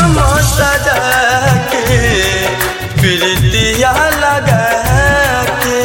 जखम सजा के प्रीतिया लगा के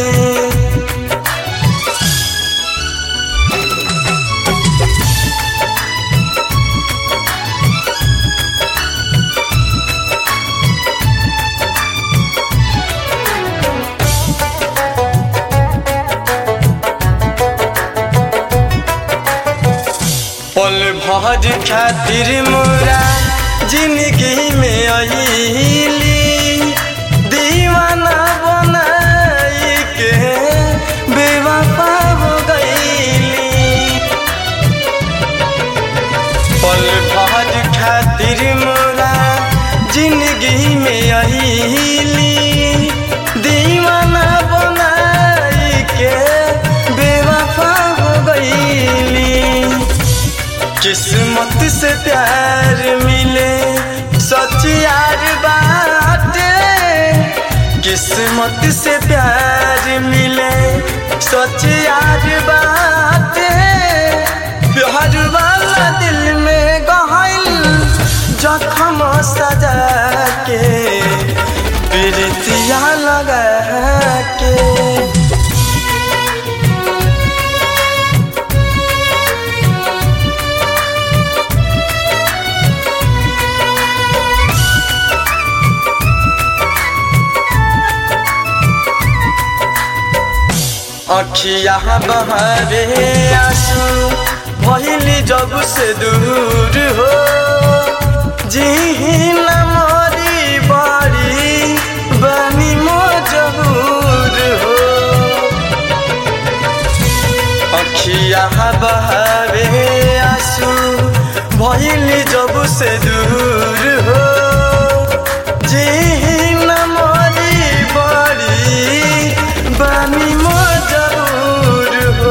पल भर खातिर मोरा जिंदगी में अली दीवाना बनाई के बेवफा हो गईली पल भर खातिर मोरा जिंदगी में अली दीवाना बनाई के बेवफा हो गईली किस्मत से प्यार मिले सच यार बाटे किस्मत से प्यार मिले सच यार बाटे प्यार वाला दिल में गहल जखम सजा के प्रीतिया लगा के अखिया बहरे आंसू भइली जब से दूर हो जी न मरी बड़ी बनी मजबूर हो अखिया बहरे आंसू भइली जब से दूर हो जी न मरी बड़ी बनी मजबूर हो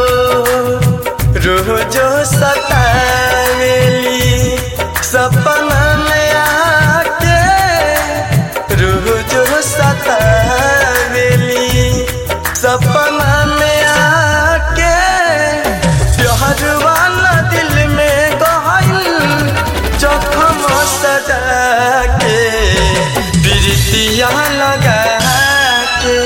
रोजो सतावेली सपना में आके रोजो सतावेली सपना में आके प्यार वाला दिल में गहल जखम सजा के प्रीतिया लगा के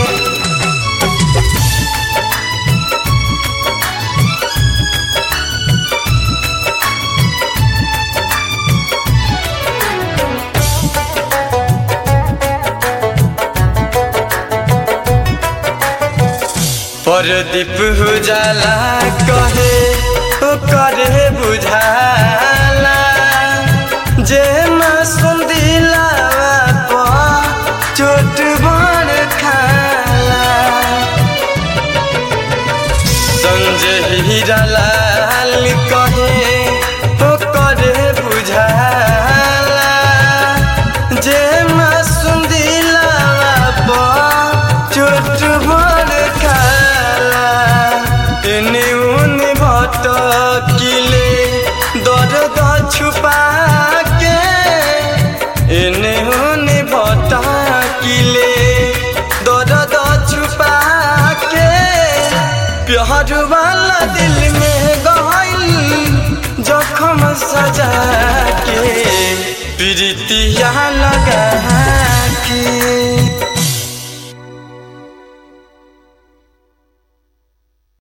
परदीप उजाला कहे ओ करे बुझाला जे मासूम दिलावा पर चोट बड़ खाला संजय हीरालाल कहे ओ करे बुझाला जे मासूम दिलावा पर चोट बड़ खाला एने उने भटकिले दर्द छुपा के एने उने भटकिले दर्द छुपा के प्यार वाला